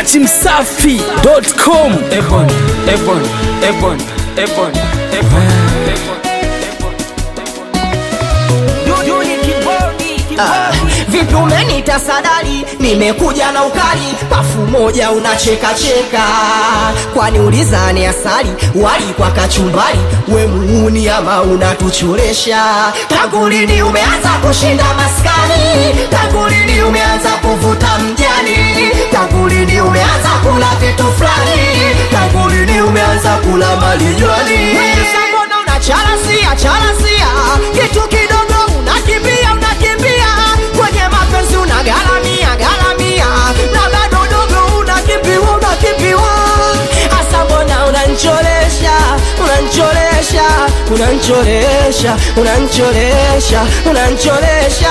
Dati Msafi.com. Ebon, Ebon, Ebon, Ebon, Ebon, Ebon. Ah, vipi umenita sadali nimekuja na ukali pafu moja unacheka cheka kwani ulizani asali wali kwa kachumbari we muuni ama unatuchoresha tangu lini umeanza kushinda maskani tangu lini umeanza kuvuta mjani tangu lini umeanza kula vitu fulani tangu lini umeanza kula malijwani mbona unacharasia charasia kitu kidogo unakimbia unakimbia kwenye mapenzi unagaramia garamia na bado dogo unakimbiwa unakimbiwa hasa mbona unancholesha unancholesha unancholesha unancholesha unancholesha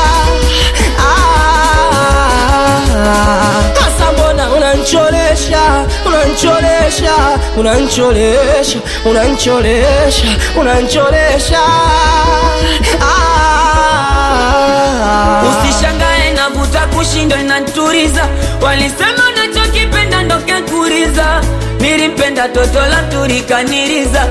Ah, hasa mbona unancholesha unancholesha unancholesha unancholesha unancholesha ah. Usishangae navuta kushindwa inaturiza, walisema unachokipenda ndo kekuriza. Nilimpenda toto la turikaniriza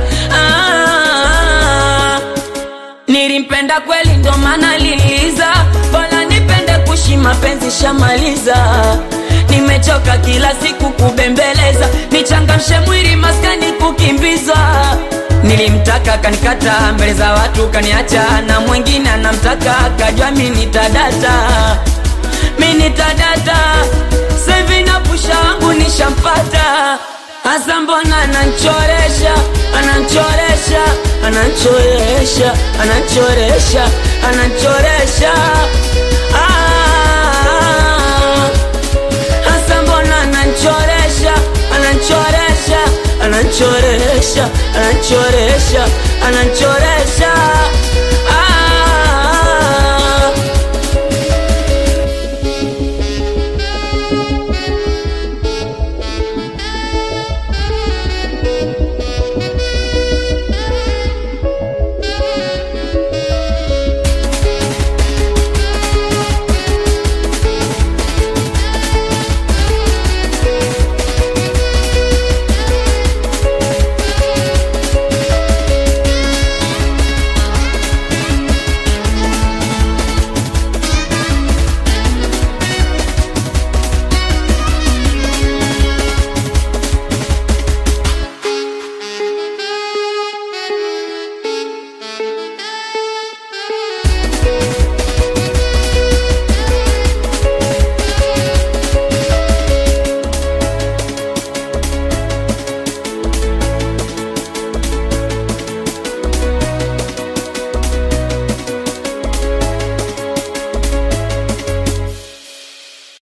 ah, nilimpenda kweli ndo maana liliza, bora nipende kushi mapenzi shamaliza. Nimechoka kila siku kubembeleza, nichangamshe mwili maskani kukimbiza. Nilimtaka kanikata mbele za watu kaniacha, na mwingine anamtaka kajua mi nitadata, mi nitadata. Sevi na pusha wangu nishampata, hasa mbona ananchoresha, ananchoresha, ananchoresha, ananchoresha, ananchoresha